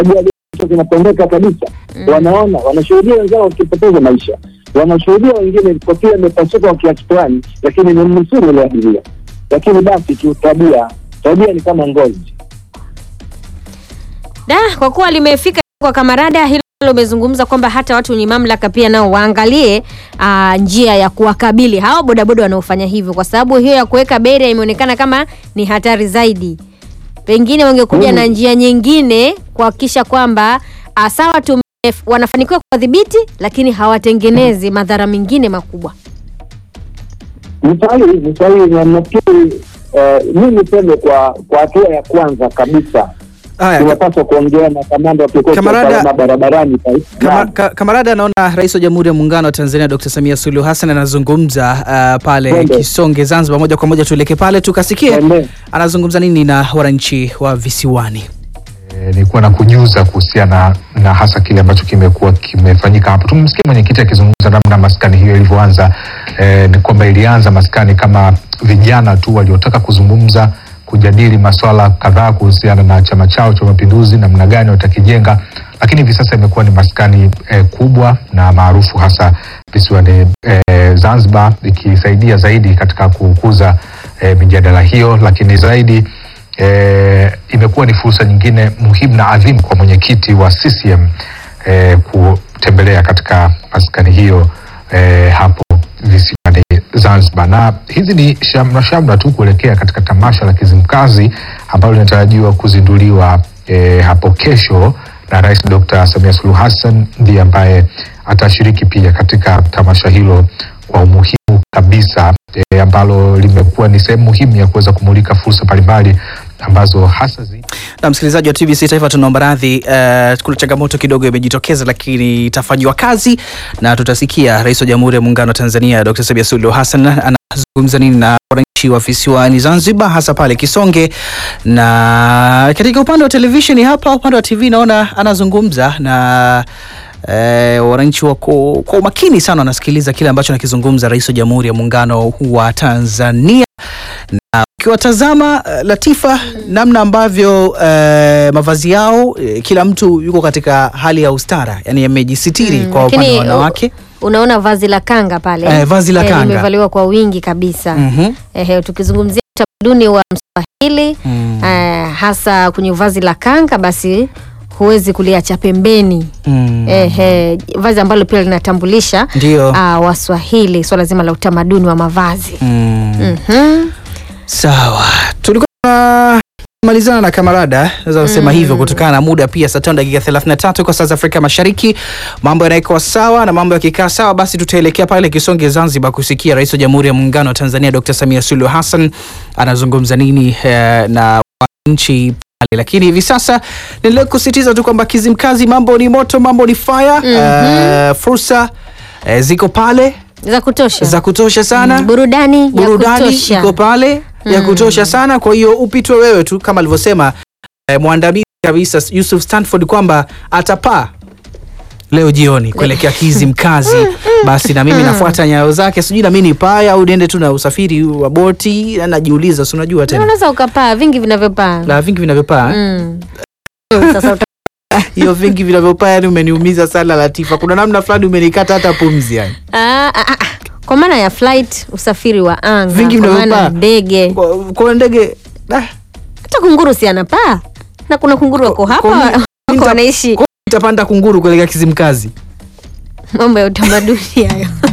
ajali hicho kinapendeka kabisa wanaona wanashuhudia wenzao wakipoteza maisha wanashuhudia wengine kofia imepasuka kwa kiasi fulani lakini ni mnusuru ule abiria lakini basi tu tabia tabia ni kama ngozi Da, kwa kuwa limefika kwa kamarada hilo umezungumza kwamba hata watu wenye mamlaka pia nao waangalie aa, njia ya kuwakabili hao bodaboda wanaofanya hivyo, kwa sababu hiyo ya kuweka beria imeonekana kama ni hatari zaidi. Pengine wangekuja Mm. na njia nyingine kuhakikisha kwamba ah, sawa tu wanafanikiwa kuwadhibiti, lakini hawatengenezi madhara mengine makubwa. ni sahihi ni sahihi na nafikiri eh, mi niseme kwa kwa hatua ya kwanza kabisa Haya, tunapaswa kuongea na kamanda wa kikosi cha Kamarada- usalama barabarani taifa. Kama, Naam. ka, kamarada anaona Rais wa Jamhuri ya Muungano wa Tanzania Dr. Samia Suluhu Hassan anazungumza uh, pale Twende. Kisonge Zanzibar. Moja kwa moja tuelekee pale tukasikie Twende. anazungumza nini na wananchi wa visiwani. Eh, nilikuwa na kujuza kuhusiana na hasa kile ambacho kimekuwa kimefanyika hapo. Tumemsikia mwenyekiti akizungumza namna maskani hiyo ilivyoanza. Eh, ni kwamba ilianza maskani kama vijana tu waliotaka kuzungumza, kujadili masuala kadhaa kuhusiana na chama chao cha Mapinduzi, namna gani watakijenga, lakini hivi sasa imekuwa ni maskani eh, kubwa na maarufu hasa visiwani eh, Zanzibar, ikisaidia zaidi katika kukuza eh, mijadala hiyo, lakini zaidi eh, imekuwa ni fursa nyingine muhimu na adhimu kwa mwenyekiti wa CCM eh, kutembelea katika maskani hiyo eh, hapo visiwani Zanzibar, na hizi ni shamra shamra tu kuelekea katika tamasha la Kizimkazi ambalo linatarajiwa kuzinduliwa eh, hapo kesho na Rais Dr. Samia Suluhu Hassan ndiye ambaye atashiriki pia katika tamasha hilo kwa umuhimu kabisa e, ambalo limekuwa ni sehemu muhimu ya kuweza kumulika fursa mbalimbali ambazo hasa zi Na msikilizaji wa TBC Taifa, tunaomba radhi, uh, kuna changamoto kidogo imejitokeza, lakini itafanyiwa kazi na tutasikia Rais wa Jamhuri ya Muungano wa Tanzania Dr. Samia Suluhu Hassan anazungumza nini na wananchi wa visiwani Zanzibar, hasa pale Kisonge. Na katika upande wa televisheni hapa, upande wa TV naona anazungumza na Eh, wananchi wako kwa umakini sana wanasikiliza kile ambacho anakizungumza Rais wa Jamhuri ya Muungano wa Tanzania na ukiwatazama eh, Latifa, namna ambavyo eh, mavazi yao eh, kila mtu yuko katika hali ya ustara, yani yamejisitiri Mm, kwa upande lakini, wa wanawake. Unaona vazi la kanga pale Eh, vazi la kanga. limevaliwa kwa wingi kabisa. Mhm. Ehe, tukizungumzia utamaduni wa Mswahili Mm. eh, hasa kwenye vazi la kanga, basi huwezi kuliacha pembeni. Mm. Ehe, vazi ambalo pia linatambulisha Ndio. ah, Waswahili, swala zima la utamaduni wa mavazi. Mm. Mhm. Sawa, tulikuwa tunamalizana na kamarada, naweza kusema hivyo kutokana na muda pia. Saa tano dakika 33 kwa saa za Afrika Mashariki, mambo yanaikuwa sawa na mambo yakikaa sawa, basi tutaelekea pale Kisonge, Zanzibar, kusikia Rais wa Jamhuri ya Muungano wa Tanzania Dr. Samia Suluhu Hassan anazungumza nini eh, na wananchi pale. Lakini hivi sasa niendelee kusisitiza tu kwamba Kizimkazi, mambo ni moto, mambo ni fire. Eh, fursa eh, ziko pale Za kutosha. za kutosha sana Mm, burudani, burudani ya kutosha. iko pale ya kutosha sana. Kwa hiyo upitwe wewe tu, kama alivyosema eh, mwandamizi kabisa Yusuf Stanford kwamba atapaa leo jioni kuelekea Kizimkazi. Basi na mimi nafuata nyayo zake, sijui na mimi nipae au niende tu na usafiri wa boti. na Najiuliza, si unajua tena Unaweza ukapaa vingi vinavyopaa. la vingi vinavyopaa Mm. Sasa uta- hiyo vingi vinavyopaa, yani umeniumiza sana Latifa, kuna namna fulani umenikata hata pumzi yani. Ah, ah, ah. kwa maana ya flight, usafiri wa anga, Vingi kwa maana ya vinavyopaa. ndege, Kwa, kwa ndege ah, hata kunguru si anapaa, na kuna kunguru wako hapa kwa- wako nita- wanaishi. kwa- itapanda kunguru kuelekea Kizimkazi. Mambo ya utamaduni hayo.